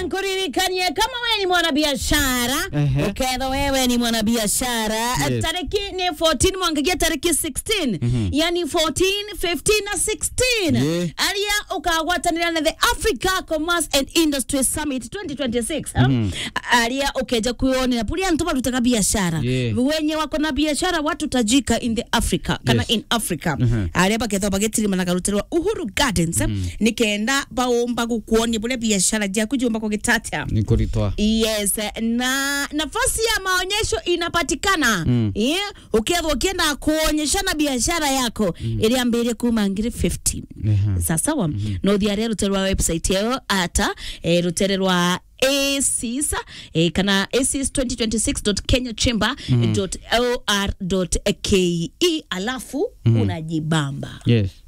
nkuririkanie kama wewe ni mwanabiashara Ehe. ukedha wewe ni mwanabiashara Yes. tariki ni 14 mwangagia tariki 16 yani 14 15 na 16 Yeah. aria ukagwatanira na the africa commerce and industry summit 2026 mm aria ukeja kuonera puria ntu barutaga biashara Yeah. wenye wako na biashara watu tajika in the africa kana Yes. in africa Mhm. aria bakethwa bagetirima na karuterwa uhuru gardens nikenda baumba gukuonia buria biashara jaku jumba kugitatia ni kuritwa yes na nafasi ya maonyesho inapatikana mm. yeah. ukiethwa ukienda kuonyeshana biashara yako mm. iri ambire kuma ngiri 15 Ehe. sasawa mm -hmm. no thiaria rutere rwa website yao ata eh, rutere rwa acis eh, kana acis 2026.kenyachamber.or.ke alafu unajibamba yes